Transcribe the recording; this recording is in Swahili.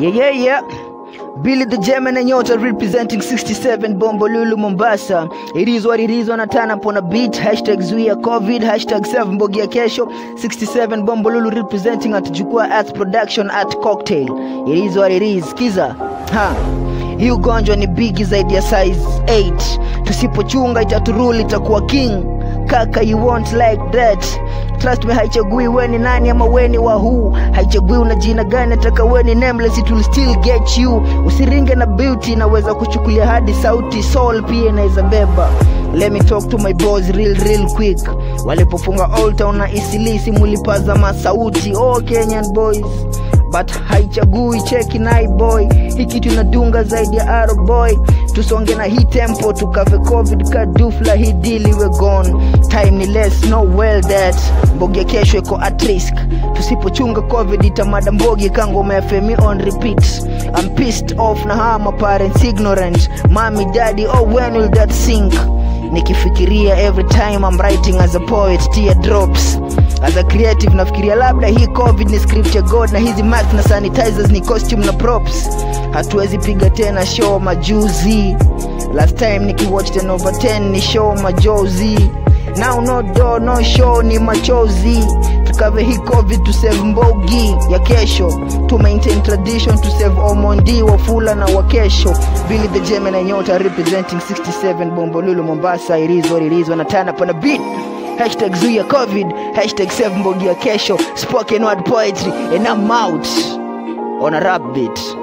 Yeah, yeah, yeah. Billy the German and Nyota representing 67 Bombolulu Mombasa. It is what it is on a turn up on a beat. Hashtag Zuia COVID. Hashtag 7 Mbogia Kesho. 67 Bombolulu representing at Jukua Arts Production at Cocktail. It is what it is. Kiza. Ha. Hii ugonjwa ni bigi zaidi ya size 8. Tusipochunga itaturuli itakuwa king. Kaka you won't like that. Trust me haichagui weni nani ama weni wa who haichagui una jina gani ataka weni nameless it will still get you usiringe na beauty inaweza kuchukulia hadi sauti soul pia inaweza beba let me talk to my boys real real quick walipofunga old town na isilisi mulipaza masauti oh kenyan boys but haichagui cheki nai boy hii kitu inadunga zaidi ya arrow boy tusonge na hii tempo tukave covid kadufla hii deal iwe gone time ni less no well that mbogi ya kesho iko at risk tusipochunga covid itamada mbogi kangoma ya femi on repeat I'm pissed off na hawa my parents ignorant mami daddy oh when will that sink nikifikiria every time I'm writing as a poet tear drops as a creative nafikiria labda hii covid ni script ya god na hizi mask na sanitizers ni costume na props hatuwezi piga tena show majuzi last time nikiwatch 10 over 10 ni show majozi now no do no show ni machozi tukave hii covid to save mbogi ya kesho to maintain tradition to save omondi wafula na wakesho billy the german and nyota representing 67 bombolulu mombasa it is what it is wanatana pana beat hashtag zuia covid hashtag save mbogi ya kesho spoken word poetry and I'm out on a rap beat